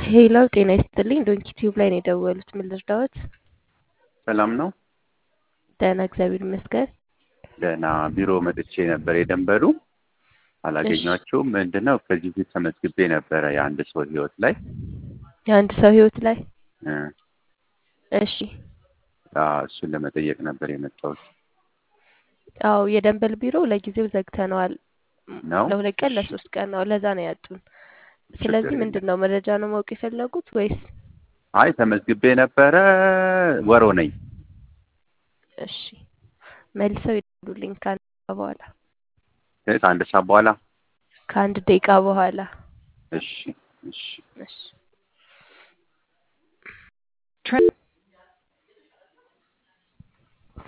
ሄሎ ጤና ይስጥልኝ። ዶንኪ ቲዩብ ላይ ነው የደወሉት። ምን ልርዳዎት? ሰላም ነው? ደህና እግዚአብሔር ይመስገን። ደህና ቢሮ መጥቼ ነበር የደንበሩ አላገኟቸውም። ምንድነው ከዚህ በፊት ተመዝግቤ ነበረ የአንድ ሰው ህይወት ላይ የአንድ ሰው ህይወት ላይ እ እሺ። አዎ፣ እሱን ለመጠየቅ ነበር የመጣሁት። አዎ የደንበል ቢሮ ለጊዜው ዘግተነዋል። ነው? ለሁለት ቀን ለሶስት ቀን ነው። ለዛ ነው ያጡን። ስለዚህ ችግር ምንድን ነው መረጃ ነው ማወቅ የፈለጉት ወይስ? አይ ተመዝግቤ ነበረ ወሮ ነኝ። እሺ መልሰው ይደውሉልኝ ከአንድ ደቂቃ በኋላ ከአንድ ሰዓት በኋላ ከአንድ ደቂቃ በኋላ እሺ እሺ እሺ